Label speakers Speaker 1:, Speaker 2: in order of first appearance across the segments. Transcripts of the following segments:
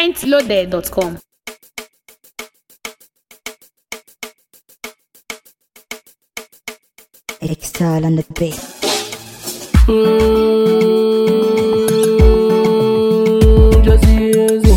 Speaker 1: mintloaded.com.
Speaker 2: Exile on the beat.
Speaker 3: Mm, just easy.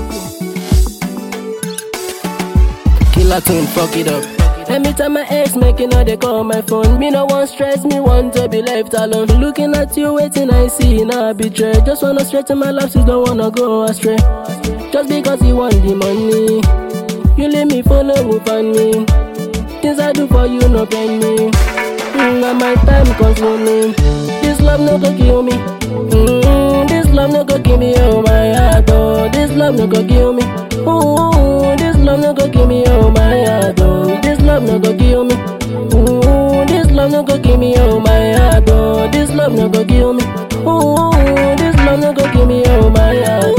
Speaker 3: Killer tune, fuck it up. Every time my ex making all they call my phone, me no want stress, me want to be left alone. Looking at you, waiting, I see now betray. Just wanna straighten my lapses, don't wanna go astray. Just because you want the money, you leave me follow up on me. Things I do for you, no pain me. Mm, and my time consuming. This love no go kill me. Mm, this love no go kill me, oh my heart, oh. This love no go kill me. Ooh, this love no go kill me, oh my heart, oh. This love no go kill me. Ooh, this love no go kill me, oh my heart, oh. This love no go kill me. Ooh, this love no go kill me, oh my heart,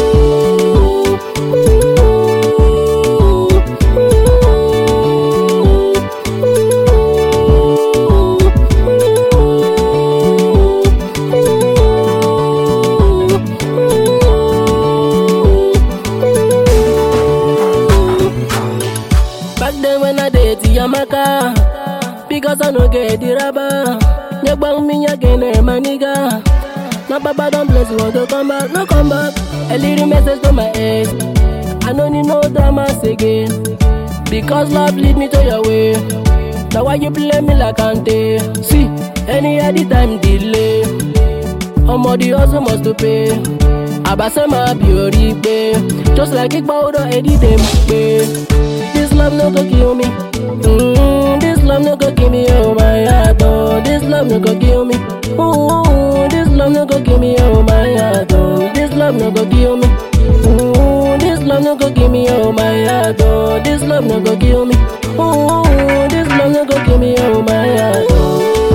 Speaker 3: Back then when I date Yamaka Because I no get the rubber You bang me again, eh, my nigga My papa don't bless you, want to come back, no come back A little message to my ex I don't need no dramas again Because love lead me to your way Now why you play me like Ante See, any other time delay ọmọ di hustle must to pay àbáṣe máa bí orí pé just like ipa odò ẹdí dé m pé this love no go kill me mm, this love no go kill me oh my heart oh this love no go kill me ooh, this love no go kill me oh my heart oh this love no go kill me ooh, this love no go kill me oh my heart oh this love no go kill me ooh, this love no go kill me oh my heart oh.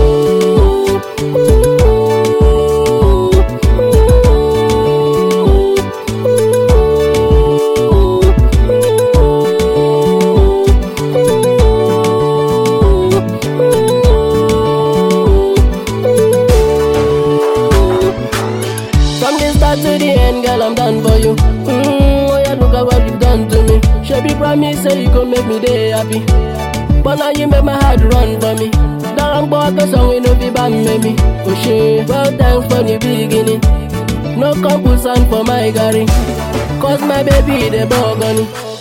Speaker 3: From the start to the end, girl, I'm done for you. Mm, oh yeah, look at what you've done to me. Shabby promise say you gon' make me day happy. But now you make my heart run for me. Darang boy, the song we no be bam me. Oh shit, well thanks for the beginning. No compulsion for my Gary. Cause my baby the bug on it.